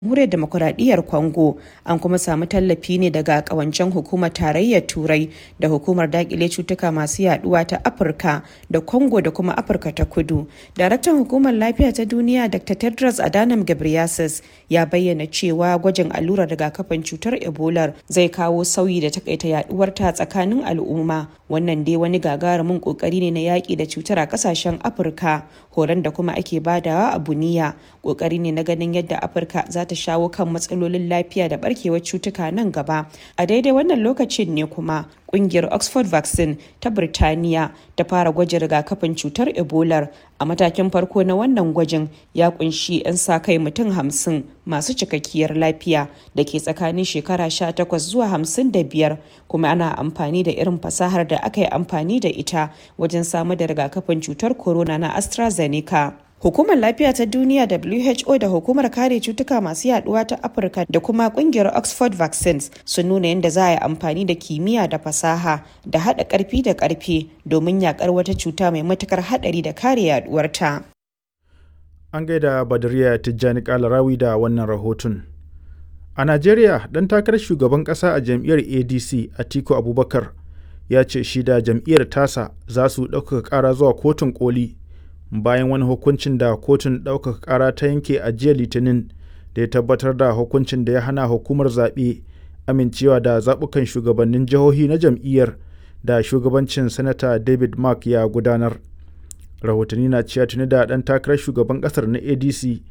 jamhuriyar demokuraɗiyyar congo an kuma samu tallafi ne daga kawancen hukumar tarayyar turai da hukumar dakile cutuka masu yaduwa ta afirka da congo da kuma afirka ta kudu daraktan hukumar lafiya ta duniya dr tedros adhanom ghebreyesus ya bayyana cewa gwajin allurar rigakafin cutar ebola zai kawo sauyi da takaita yaduwar ta tsakanin al'umma wannan dai wani gagarumin kokari ne na yaki da cutar a kasashen afirka horon da kuma ake badawa a buniya kokari ne na ganin yadda afirka za ta shawo kan matsalolin lafiya da barkewar cutuka nan gaba a daidai wannan lokacin ne kuma kungiyar oxford vaccine ta birtaniya ta fara gwajin rigakafin cutar ebola a matakin farko na wannan gwajin ya kunshi 'yan sa kai mutum hamsin masu cikakkiyar lafiya da ke tsakanin shekara 18 zuwa 55 kuma ana amfani da irin fasahar da aka yi amfani da ita wajen samar da rigakafin cutar corona na astrazeneca Hukumar Lafiya ta Duniya WHO da Hukumar Kare Cutuka Masu Yaduwa ta Afirka da kuma kungiyar Oxford Vaccines sun nuna yadda za a yi amfani da kimiyya da fasaha da haɗa ƙarfi da ƙarfe domin yakar wata cuta mai matukar haɗari da kare yaduwarta. An gaida Badariya Tijjani Kalarawi da wannan rahoton. A Najeriya, ɗan takarar shugaban ƙasa a jam'iyyar ADC Atiku Abubakar ya ce shi da jam'iyyar tasa za su ɗaukaka ƙara zuwa kotun koli bayan wani hukuncin da kotun ɗaukaka ƙara ta yanke a jiya litinin da ya tabbatar da hukuncin da ya hana hukumar zaɓe amincewa da zaɓukan shugabannin jihohi na jam'iyyar da shugabancin sanata david mark ya gudanar rahotanni na cewa tuni da ɗan takarar shugaban ƙasar na adc